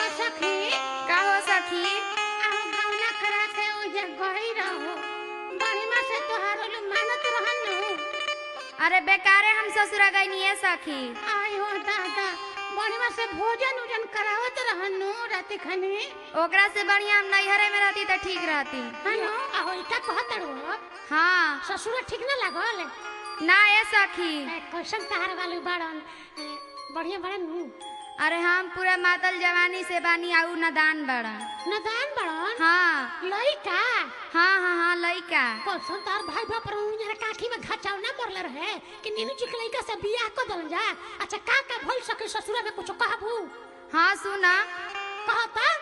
सखी का हो सखी आहो गौना करा के ओजे गई रहो बढ़िया से तोहार लोग मानत रहन नु अरे बेकारे हम ससुरा गई है सखी आई हो दादा बढ़िया से भोजन उजन करावत रहन नु रात खनी ओकरा से बढ़िया हम नैहरे में रहती तो ठीक रहती हनो आहो इका कहत रहो हाँ ससुर ठीक ना लागल ना ए सखी ए, कैसन तहार वाले बाड़न ए, बढ़िया बड़न नु अरे हम पूरा मातल जवानी से बानी आऊ नदान बड़ा नदान बड़न हाँ लइका हाँ हाँ हाँ लइका कैसन तार भाई बाप पर उन्हें काठी में घचाव ना पड़ले रहे कि नीनू जी के लइका से बियाह कर दल जा अच्छा का का भइल सके ससुरा में कुछ कहबू हाँ सुना कहता